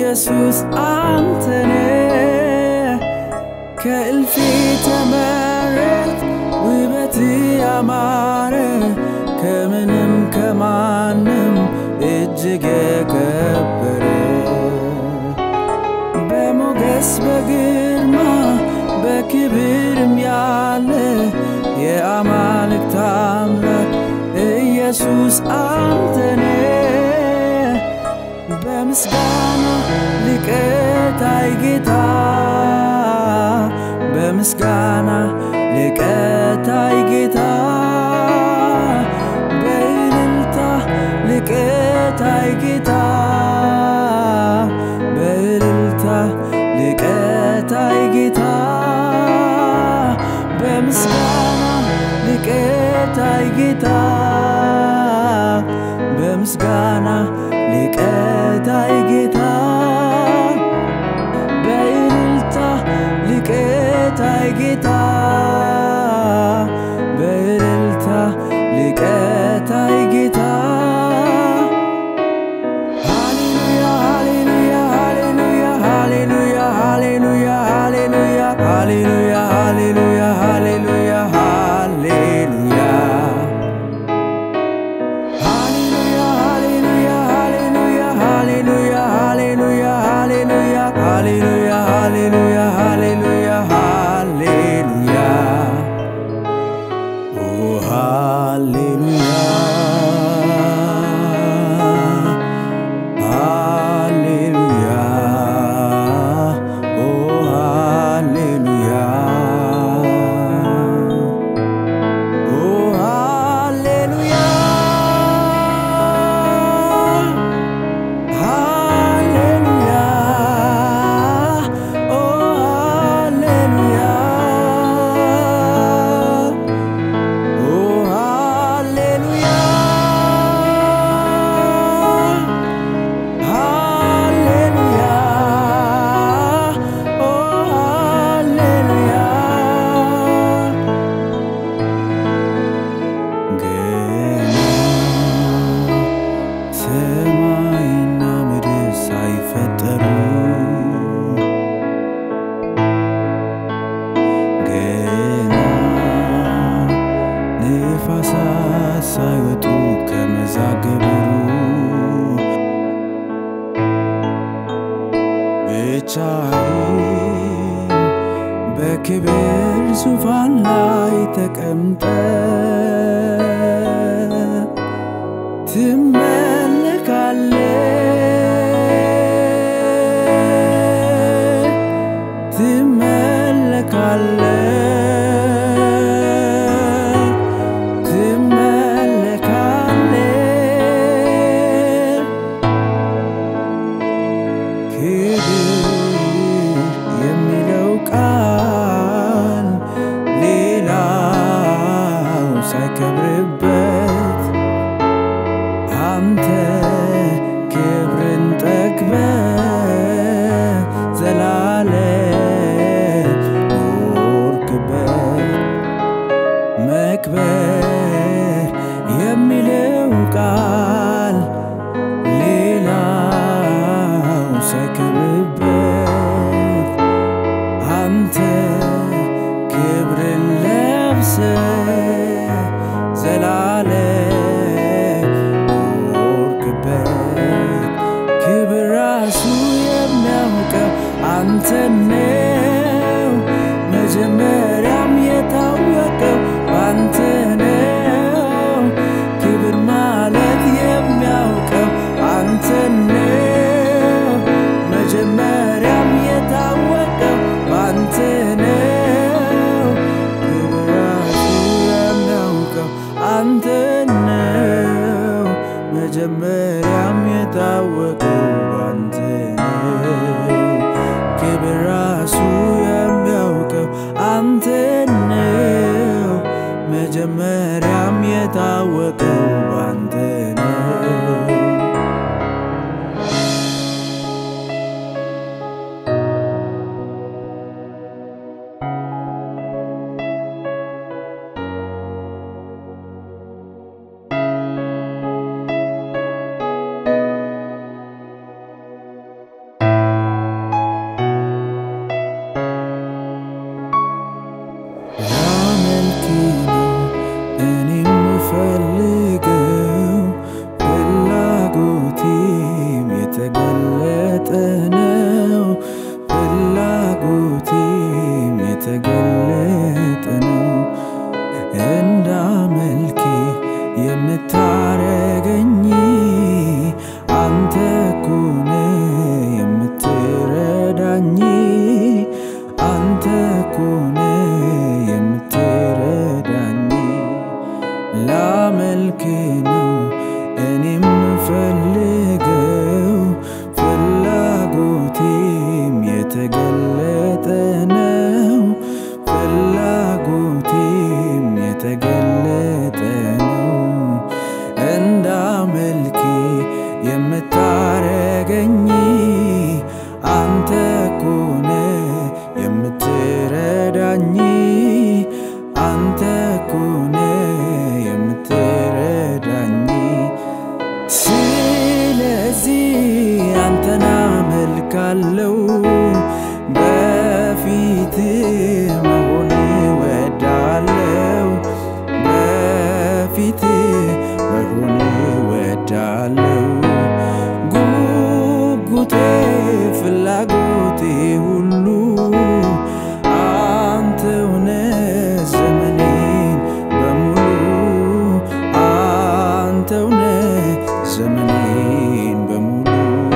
ኢየሱስ አንተነ ከእልፍ ተመረጥ ውበት ያማረ ከምንም ከማንም እጅግ የከበረ በሞገስ በግርማ በክብርም ያለ የአማልክት አምላክ ኢየሱስ አንተነ በምስጋና ልቀታይ ጌታ በምስጋና ልቀታይ ጌታ በእልልታ ልቀታይ ጌታ በእልልታ ልቀታይ ጌታ በምስጋና ልቀታይ ጌታ በምስጋና ልቀታይ ጌታ በእልልታ ልቀታይ ጌታ በእልልታ ልቀታይ ጌታ ሃሌሉያ ሃሌሉያ ሃሌሉያ ሃሌሉያ ሃሌሉያ ሃሌሉያ ሃሌሉያ ሃሌሉያ ሃሌሉያ ሃሌሉያ ሃሌሉያ ሃሌሉያ ሃሌሉያ ሃሌሉያ ሃሌሉያ ሃሌሉያ ሃሌሉያ ሃሌሉያ ኦ ሃሌሉያ ሃሌሉያ ኦ ሃሌሉያ ኦ ሃሌሉያ ሃሌሉያ ኦ ሃሌሉያ ኦ ሃሌሉያ ሃሌሉያ ኦ ሃሌሉያ ገና ሰማይና ምድር ሳይፈጠሩ ገና ንፋሳት ሳይወጡ ከመዛግብሩ ብቻዬን በክብር ዙፋን ላይ ተቀምጠ ትመለካለ ትመለካለ ትመለካለ ክብር የሚለው ቃል ሌላው ሳይከብርበት አንተ ክብርን ጠግበ ዘላለም ኖርክበት መክበር የሚለው ቃል ሌላው ሳይከብርበት አንተ ክብርን ለብሰ ዘላለም ኖርክበት ክብር ራሱ የሚያውቀው አንተ ነው መጀመሪያም የታወቀው ባንተ ነው ክብር ማለት የሚያውቀው አንተ ነው መጀመሪያም የታወቀው ባንተ ነው ክብር ራሱ የሚያውቀው አንተ ነው መጀመሪያም የታወቀው ባንተ ነው ክብር ራሱ የሚያውቀው አንተ የተገለጠ ነው። ፍላጎቴም የተገለጠ ነው። እንዳመልክ የምታረገኝ አንተ ኮነ የምትረዳኝ አንተ ኮነ የምትረዳኝ ስለዚህ አንተን አመልካለው በፊት መሆን ወዳለው በፊት መሆን ወዳለው ጉጉቴ ፍላጎቴ ሁሉ አንተውነ ዘመኔን በሙሉ አንተውነ ዘመኔን በሙሉ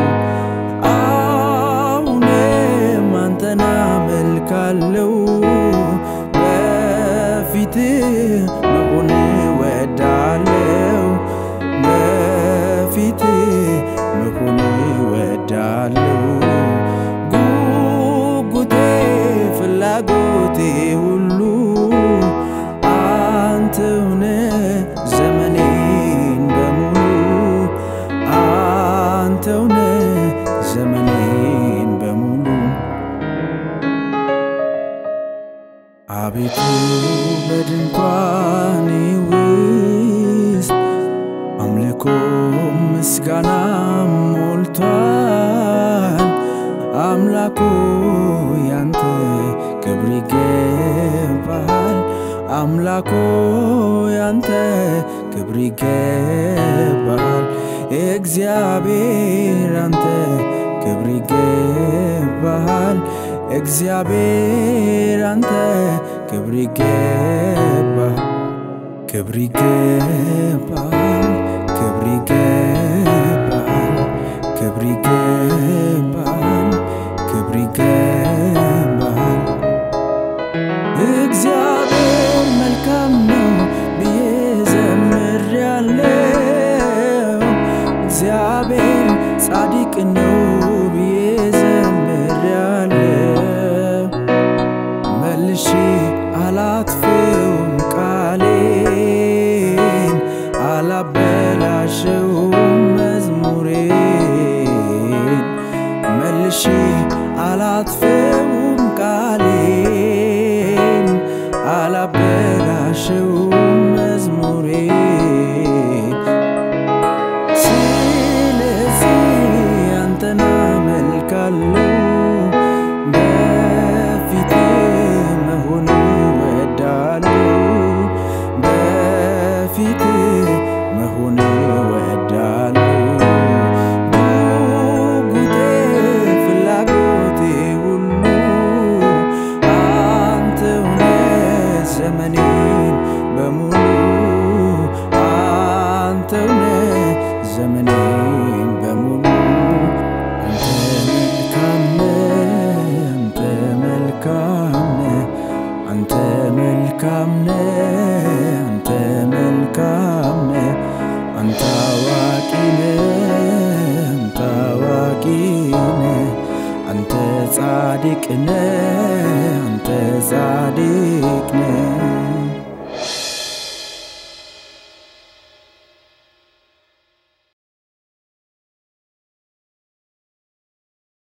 አሁንም አንተን አመልካለው በፊት መሆን ወዳለው በፊት መሆን ወዳለው ጉጉቴ ፍላጎቴ ሁሉ አንተውነ ዘመኔን በሙሉ አንተውነ ዘመኔን በሙሉ አቤቱ በድንኳኔ ውስጥ አምልኮ ምስጋና ሞልቷል። አምላኮ ያንተ ክብር ይገባል። አምላኮ ያንተ ክብር ይገባል። እግዚአብሔር አንተ ክብር ይገባል። እግዚአብሔር አንተ ክብር ይገባል። ክብር ይገባል። ክብር ይገባል። ክብር ይገባል። ክብር ይገባል። እግዚአብሔር መልካም ነው ብዬ ዘምሬያለሁ። እግዚአብሔር ጻድቅ ነው ብዬ ዘምሬያለሁ። መልሼ አላጥፍውም ቃሌን አላበላሸውም መዝሙሬን መልሼ አላጥፍውም ቃሌን አላበላሸውም መዝሙሬን ስለዚህ አንተን አመልካለሁ በፊት መሆን ወዳለሁ በፊት መሆን ወዳለሁ ጉጉቴ ፍላጎቴ ሁሉ አንተውነ ዘመኔን በሙሉ አንተውነ ዘመኔን በሙሉ አንተ መልካም ነህ፣ አንተ መልካም ነህ፣ አንተ መልካም ነህ፣ አንተ መልካም ነህ፣ አንተ አዋቂ ነህ፣ አንተ አዋቂ ነህ፣ አንተ ጻድቅ ነህ፣ አንተ ጻድቅ ነህ።